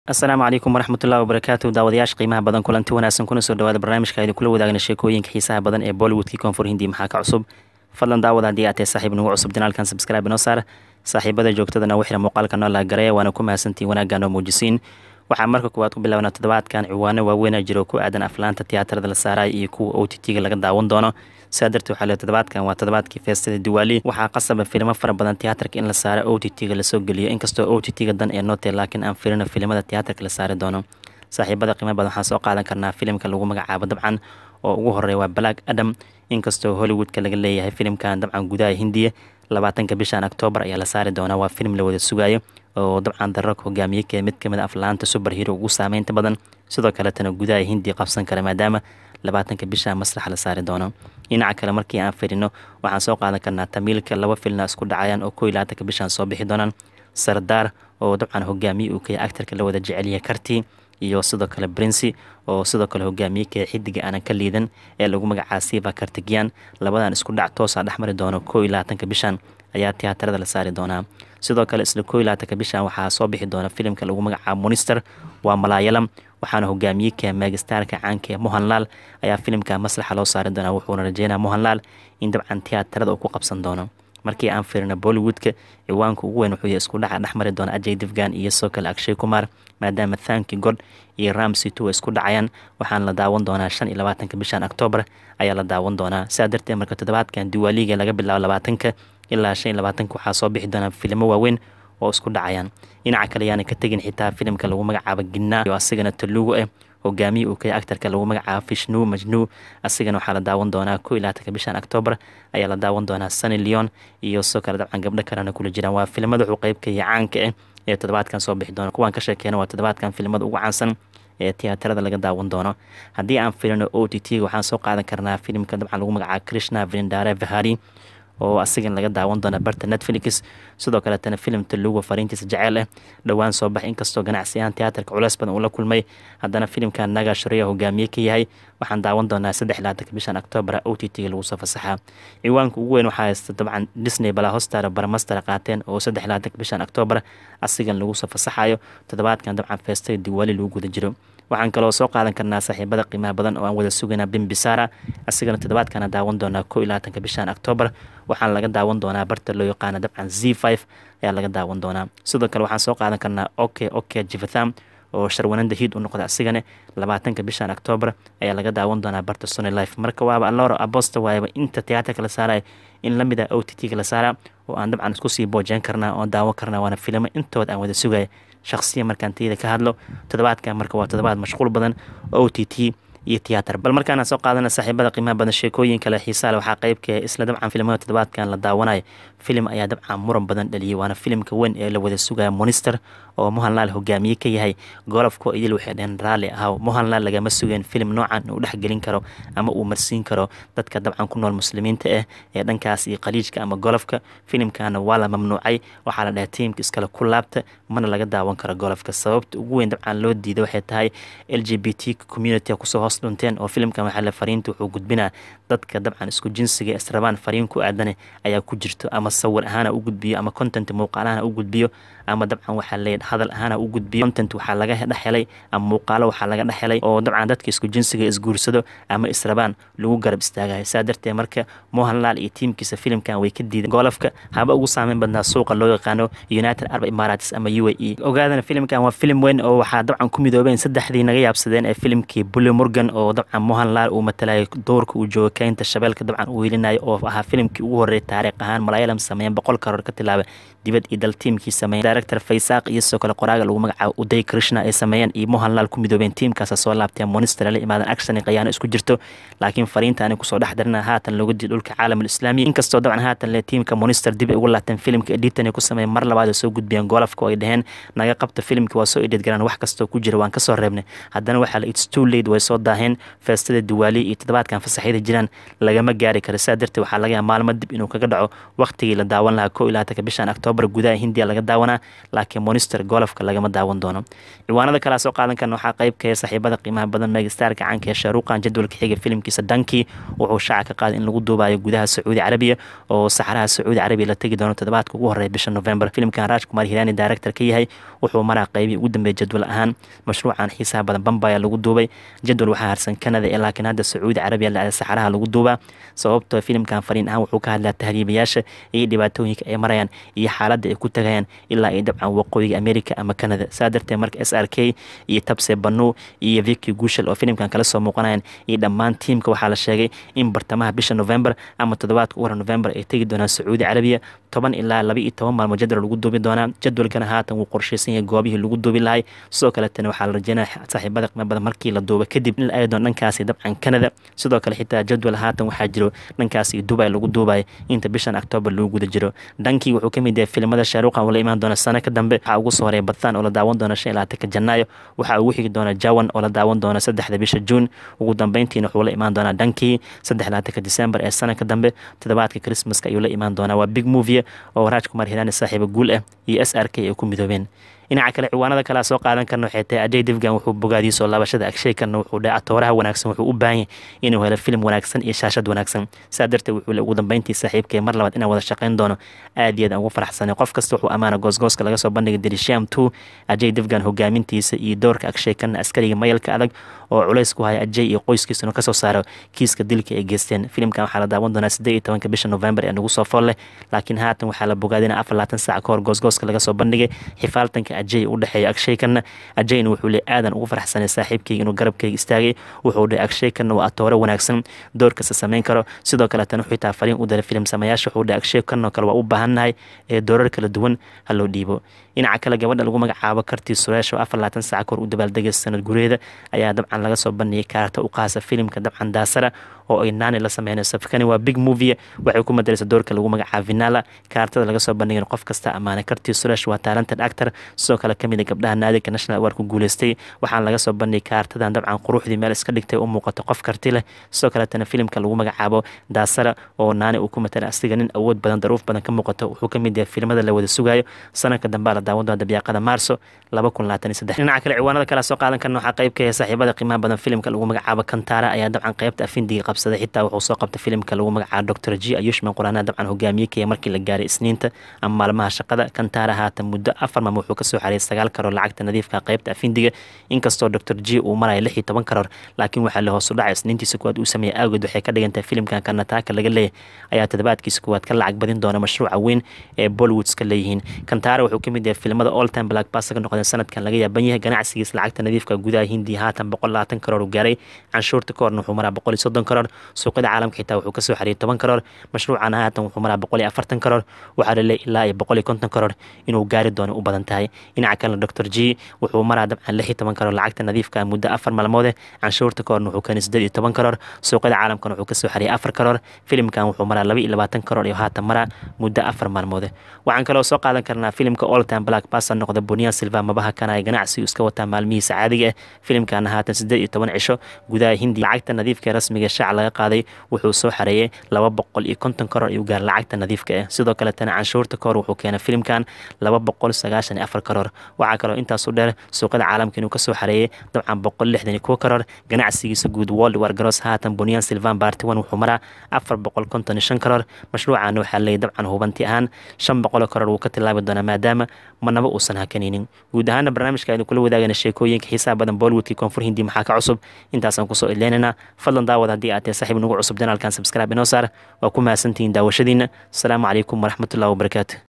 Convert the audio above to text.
asalaamu calaykum waraxmatullahi wabarakaatu daawadayaasha qiimaha badan kulanti wanaagsan kuna soo dhawaada barnaamijka aynu kula wadaagna sheekooyinka xiisaha badan ee bollywoodkii koonfur hindi maxaa ka cusub fadlan daawada haddii aad tahay saaxiib nagu cusub janaalkan subscribe inoo saar saaxiibada joogtadana wixira muuqaalka noo laagareeya waana ku mahadsantiin wanaagga noo muujisiin waxaa marka koowaad ku bilaabna toddobaadkan ciwaano waaweynaa jiro ku aadan aflaanta tiyaatarada la saaraya iyo kuwa o t t-ga laga daawan doono sidaa darteed waxaa le toddobaadkan waa toddobaadkii feestada diwaali waxaa qasaba filimo fara badan tiyaatarka in la saaro o t t-ga lasoo geliyo inkastoo o t t-ga dan ee nootee laakiin aan filino filimada tiyaatarka la saari doono saaxiibada qiimo badan waxaan soo qaadan karnaa filimka lagu magacaabo dabcan oo ugu horeeya waa black adam inkastoo hollywoodka laga leeyahay filimkan dabcan gudaha hindiya labaatanka bishan octoobar ayaa la saari doonaa waa filim la wada sugayo oo dabcan darark hogaamiye kee mid kamid a aflaanta super hero ugu saameynta badan sidoo kaletana gudaha hindiya qabsan kara maadaama labaatanka bisha masraxa la saari doono dhinaca kale markii aan firino waxaan soo qaadan karnaa tamiilka laba filna isku dhacayaan oo ko iyo labaatanka bishan soo bixi doonaan sardaar oo dabcan hogaamiye uu kaya actarka la wada jecelyahay karti iyo sidoo kale brincy oo sidoo kale hogaamiye kee xidiga aanan ka liidan ee lagu magacaa siva kartigian labadan isku dhac toosa dhexmari doono ko iyo labaatanka bishan ayaa tiyaatarada la saari doonaa sidoo kale isla ko iyo labaatanka bishan waxaa soo bixi doona filimka lagu magacaabo monister waa malaayalam waxaana hogaamiye kee megastarka caanka ee mohanlaal ayaa filimka maslaxa loo saari doonaa wuxuuna rajeynaa mohanlaal in dabcan tiyaatarada uu ku qabsan doono markii aan firino bollywoodka ciwaanka ugu weyn wuxuu yahay isku dhaca dhexmari doona ajay divgan iyo soo kale akshay kumar maadaama thanki god iyo ramsy two ay isku dhacayaan waxaana la daawan doonaa shan iyo labaatanka bishan octoobar ayaa la daawan doonaa sidaa darteed marka toddobaadkan diwaaliga laga bilaabo labaatanka ilaa shan iyo labaatanka waxaa soo bixi doonaa filimo waaweyn oo isku dhacayaan dhinaca kale yaana ka tegin xitaa filimka lagu magacaabo ginaa oo asigana talugu ah hogaamiye uu kaya actarka lagu magacaabo fishnu majnu asigana waxaa la daawan doonaa ko iyo labaatanka bishan octoobar ayaa la daawan doonaa sunny leon iyo soo kale dabcan gabdho kalena kula jiraan waa filimada wuxuu qeyb ka yahay caanka ah ee toddobaadkan soo bixi doona kuwaan ka sheekeena waa toddobaadkan filimada ugu caansan ee tiyaatarada laga daawan doono haddii aan filino o t t waxaan soo qaadan karnaa filimka dabcan lagu magacaabo krishna vrindare vahari oo asigan laga daawan doona barta netflix sidoo kaletana filim talugo fariintiisa jeceel ah dhowaan soo bax inkastoo ganacsi ahaan tiyaatarka culeys badan uu la kulmay haddana filimkan naga shareya hogaamiye ka yahay waxaan daawan doonaa saddex labaatanka bishan octoobar o t t-ga lagu soo fasaxaa ciwaanka ugu weyn waxaa haysta dabcan disney balaa hostar barmaster qaateen oo saddex labaatanka bishan octoobar asigan lagu soo fasaxayo toddobaadkan dabcan feestay diwaali lagu guda jiro waxaan kaloo soo qaadan karnaa saaxiibada qiimaha badan oo aan wada sugaynaa bimbisara asigana toddobaadkana daawan doonaa ko iyo labaatanka bishan octoobar waxaana laga daawan doonaa barta loo yaqaana dabcan z five ayaa laga daawan doonaa sidoo kale waxaan soo qaadan karnaa oke oke jivatham oo sharwananda hiid u noqda asigane labaatanka bishan octoobar ayaa laga daawan doonaa barta sony life marka waaba aloro abosta waayaba inta tiyaatarka la saaraya in lamid a o t t-ga la saara oo aan dabcan isku sii boojeen karnaa oo daawan karnaa waana filimo intood aan wada sugaya shakhsiya markaan tiyada ka hadlo toddobaadkan marka waa toddobaad mashquul badan o t t iyo tiyaatar bal markaana soo qaadana saaxiibada qiimaha badan sheekooyin kale xiisaale waxaa qeybka isla dabcan filimada toddobaadkan la daawanayo filim ayaa dabcan muran badan dhaliyay waana filimka weyn ee la wada sugaya monister oo mohanlaal hogaamiye ka yahay golofko idil waxay dheheen raalli ahaw mohanlaal lagama sugeen filim noocan uu dhexgelin karo ama uu marsiin karo dadka dabcan ku nool muslimiinta ah ee dhankaas iyo khaliijka ama golofka filimkana waa la mamnuucay waxaa la dhahay tiimka iskale ku laabta mana laga daawan karo golofka sababta ugu weyn dabcan loo diiday waxay tahay l g b t community kusoo hoos dhunteen oo filimkan waxaa la fariinta wuxuu gudbinaa dadka dabcan isku jinsiga israbaan fariin ku aadane ayaa ku jirto ama sawir ahaana u gudbiyo ama content muuqaalahana u gudbiyo ama dabcan waxaa leeyahay hadal ahaana u gudbiyo content waxaa laga dhexhelay ama muuqaalo waxaa laga dhexhelay oo dabcan dadka isku jinsiga isguursado ama israbaan lagu garab istaagayo saa darteed marka mohanlaal iyo tiimkiisa filimkan way ka diideen golofka haba ugu saameyn badnaa suuqa loo yaqaano united arab emirates ama u a e ogaadana filimkan waa filim weyn oo waxaa dabcan ku midoobeen saddexdii naga yaabsadeen ee filimkii bully morgan oo dabcan mohanlaal uu matalayo doorka uu joogo keynta shabeelka dabcan uu welinayo oo ahaa filimkii ugu horreeyay taariikh ahaan malaayalam sameeyeen boqol karoor ka tilaaba dibad iyo dal tiimkii sameeyeen director faysaaq iyo sidoo kale qoraaga lagu magacaabo uday krishna ay sameeyeen iyo mohanlaal ku midoobeen tiimkaasa soo laabteen monister la imaadan action iyo qayaano isku jirto laakiin fariinta ani kusoo dhex darina haatan looga diiday dhulka caalamul islaami inkastoo dabcan haatan le tiimka monister dib ay ugu laabteen filimka editan ay ku sameeyeen mar labaad ay soo gudbiyeen golofka oo ay dheheen naga qabta filimkii waa soo edit garaan wax kastoo ku jira waan kasoo reebnay haddana waxaa la its too late way soo daaheen feestada diwaali iyo toddobaadkan fasaxyada jiraan lagama gaari karo sidaa darteed waxaa laga yaaba maalmo dib inuu kaga dhaco waqtigii la daawan lahaa kow iyo labaatanka bishan oktoobar gudaha hindiya laga daawanaa laakiin monster golofka lagama daawan doono ciwaanada kalea soo qaadan karna waxaa qaybkaya saaxiibada qiimaha badan megastarka caanka ee shaaruuqan jadwalka xiga filimkiisa danki wuxuu shaaca ka qaaday in lagu duubayo gudaha sacuudi carabiya oo saxaraha sacuudi carabiya la tegi doono toddobaadka ugu horeeya bisha november filimkan rajkumar hirani director ka yahay wuxuu maraa qeybii ugu dambeeya jadwal ahaan mashruucan xiisaha badan bambaya lagu duubay jadwal waxaa harsan canada ee laakiin hadda sacuudi carabiya la saxaraha lagu duubaa sababtoo filimkan fariin ahaan wuxuu ka hadlaa tahriibayaasha iyo dhibaatooyinka ay marayaan iyo xaaladda ay ku tagayaan ilaa ay dabcan waqooyiga america ama canada saa darteed marka s r k iyo tabse banu iyo viki guushal oo filimkan kala soo muuqanayaan iyo dhammaan tiimka waxaa la sheegay in bartamaha bisha november ama toddobaadka u hore november ay tegi doonaan sacuudi carabiya toban ilaa laba iyo toban maalmood jadwal lagu duubi doonaa jadwalkana haatan wuu qorshaysan yahay goobihii lagu duubi lahay sidoo kaletana waxaa la rajeynaya saaxiibada qiimo badan markii la duuba kadib in la aadi doono dhankaasi dabcan canada sidoo kale xitaa jadwal haatan waxaa jiro dhankaasi dubai lagu duubayo inta bishan octoobar lagu guda jiro dhankii wuxuu kamid yahay filimada shaaruuqan uu la imaan doona sano ka dambe waxaa ugu soo horeeya bathan oo la daawan doona shan iyo labaatanka janaayo waxaa ugu xigi doona jawan oo la daawan doona saddexda bisha juun ugu dambeyntiina wuxuu la imaan doonaa dhankii saddex labaatanka december ee sanadka dambe toddobaadka christmaska ayuu la imaan doonaa waa big movie oo raaj kumar hirani saaxiiba guul ah iyo s r k ay ku midoobeen dhinaca kale ciwaanada kalea soo qaadan karna waxay tahay ajay divgan wuxuu bogaadiyey soo laabashada agshay karna wuxuu dhahay atooraha wanaagsan wuxuu u baahan yahay inuu helo filim wanaagsan iyo shaashad wanaagsan saa darteed wuxuu le ugu dambeyntii saaxiibkee mar labaad inaan wada shaqayn doono aad iyo aad aan ugu faraxsanay qof kasta wuxuu ammaana goosgooska laga soo bandhigay dirisham two ajay divgan hogaamintiisa iyo doorka agshay karna askariga mayalka adag oo culays ku haya ajay iyo qoyskiisuna kasoo saaro kiiska dilka ay geysteen filimkan waxaa la daawan doonaa siddeed iyo tobanka bisha november ee nagu soo fool leh laakiin haatan waxaa la bogaadina afar labaatan saac ka hor goosgooska laga soo bandhigay xifaaltanka ajay u dhexeeya agshaykanna ajayna wuxuu le aadan ugu faraxsanay saaxiibkayga inuu garabkayga istaagay wuxuu dhahay agshaykanna waa atoore wanaagsan doorkasta samayn karo sidoo kaletana wuxuu taa fariin u daray filim samayaasha wuxuu dhahay agshaykanoo kale waa u baahannahay ee doorar kala duwan ha loo dhiibo dhinaca kale gabadha lagu magacaabo kartii sureesh oo afar labaatan saac kahor u dabaaldegay sanad gureeda ayaa dabcan laga soo bandhigay kaarta u qaasa filimka dabcan daasara oo ay naani la sameynayso fikani waa big movie waxay ku madaraysa doorka lagu magacaabo vinala kaartada laga soo bandhigay qof kasta ammaanay kartii sureesh waa talented actor sidoo kale kamid a gabdhaha naadiga national award ku guuleystay waxaana laga soo bandhigay kaartadan dabcan quruxdii meel iska dhigtay u muuqato qof karti leh sidoo kaletana filimka lagu magacaabo daasara oo naani uu ku matala asiga nin awood badan daruuf badan ka muuqato wuxuu kamid yahay filimada la wada sugayo sanadka dambea la daawan doona dabyaaqada maarso laba kun labaatan iyo saddex dhinaca kale ciwaanada kale soo qaadan karna waxaa qayb ka yahay saaxiibada qiimaha badan filimka lagu magacaabo kantara ayaa dabcan qaybta afindiga qabsaday xitaa wuxuu soo qabtay filimka lagu magacaabo doctor g ayushman quraana dabcan hogaamiye kaya markii la gaaray isniinta ama maalmaha shaqada kantara haatan muddo afar maam wuxuu kasoo xariyay sagaal karoor lacagta nadiifka qaybta afindiga inkastoo doctor g uu maraya lix iyo toban karoor laakiin waxaa la hoosu dhacay isniintiisa kuwaad uu sameeyey awgeed waxay ka dhigantahay filimkan karnataaka laga leeyahay ayaa toddobaadkiisa kuwaad ka lacag badin doona mashruuca weyn ee bollywoods ka leeyihiin kantara wuxuu kamid yahay filimada all time black bass ka noqdeen sanadkan laga yaaban yahay ganacsigiisa lacagta nadiifka gudaha hindiya haatan boqol labaatan karoor uu gaaray canshuurta ka horna wuxuu maraa boqol iyo soddon karoor suuqyada caalamka xitaa wuxuu kasoo xariyay toban karoor mashruucan haatan wuxuu maraa boqol iyo afartan karoor waxaa la leeyahay ilaa iyo boqol iyo konton karoor inuu gaari doono u badan tahay dhinaca kalena doctor g wuxuu maraa dabcan lix iyo toban karoor lacagta nadiifka muddo afar maalmoode canshuurta ka horna wuxuu keenay siddeed iyo toban karoor suuqyada caalamkana wuxuu kasoo xariyay afar karoor filimkan wuxuu maraa laba iyo labaatan karoor iyo haatan maraa muddo afar maalmoode waxaan kaloo soo qaadan karnaa filimka all time black bassa noqda buniya silva mabaha kanaya ganacsi iska wataa maalmihiisa caadiga ah filimkana haatan siddeed iyo toban cisho gudaha hindi lacagta nadiifka ee rasmiga shaac laga qaaday wuxuu soo xareeyay laba boqol iyo konton karoor ayuu gaar lacagta nadiifka ah sidoo kaletana canshuurta kahor wuxuu keenay filimkan laba boqol sagaashan iyo afar karoor waxaa kaloo intaasu dheer suuqyada caalamka inuu kasoo xareeyay dabcan boqol lixdan iyo kuwo karoor ganacsigiisa guud world war garoos haatan buniyan silvan barty one wuxuu maraa afar boqol konton iyo shan karoor mashruucan waxaa leeyay dabcan hubanti ahaan shan boqol karoor wuu ka tilaabi doonaa maadaama manaba uusan hakanaynin guud ahaana barnaamijka aynu kula wadaagana sheekooyinka xiisaha badan bollywoodkii koonfur hindi maxaa ka cusub intaasaan kusoo idleynaynaa fadlan daawad haddii aad tahay saaxiib nagu cusub janaalkan subscribe inoo saar waa ku mahadsantihiin daawashadiina asalaamu calaykum waraxmatullahi wabarakaatu